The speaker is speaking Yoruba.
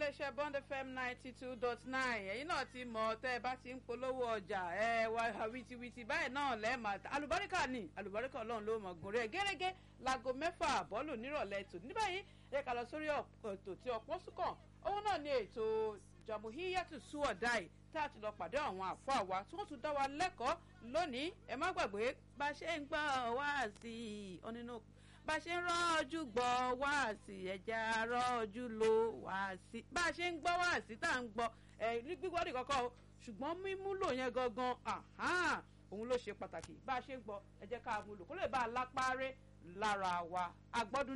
iléeṣẹ́ bond fm ninety two dot nine ẹ̀yin náà ti mọ̀ tẹ́ ẹ bá ti ń polówó ọjà ẹ wá wìtìwìtì báyìí náà lẹ́ẹ̀ma alùbáríkà ni alùbáríkà ọlọ́run ló mọ̀ gùn rẹ̀ gẹ́gẹ́ láago mẹ́fà bọ́ọ̀lù nírọ̀lẹ́ tò ní báyìí ẹ kà lọ sórí ètò tí ọ̀pọ̀ sùkàn òun náà ni ètò jamuhiyatu suwadai tá a ti lọ pàdé àwọn àfọ àwa tí wọ́n tún dá wa lẹ́kọ̀ọ́ lónìí ẹ má gbàgbé bá a ṣe ń gbọ́ wá sí i ọ nínú bá a ṣe ń rọ́ọ̀jú gbọ́ wá sí ẹja rọ́ọ̀jú lo wá sí bá a ṣe ń gbọ́ wá sí tá à ń gbọ́ ẹ gbígbọ́ ní kọ́kọ́ o ṣùgbọ́n mímúlò yẹn gangan òun ló ṣe pàtàkì bá a ṣe ń gbọ́ ẹ jẹ́ ká mú lò kó lè bá a lápárẹ́ lára wa agbọ́dún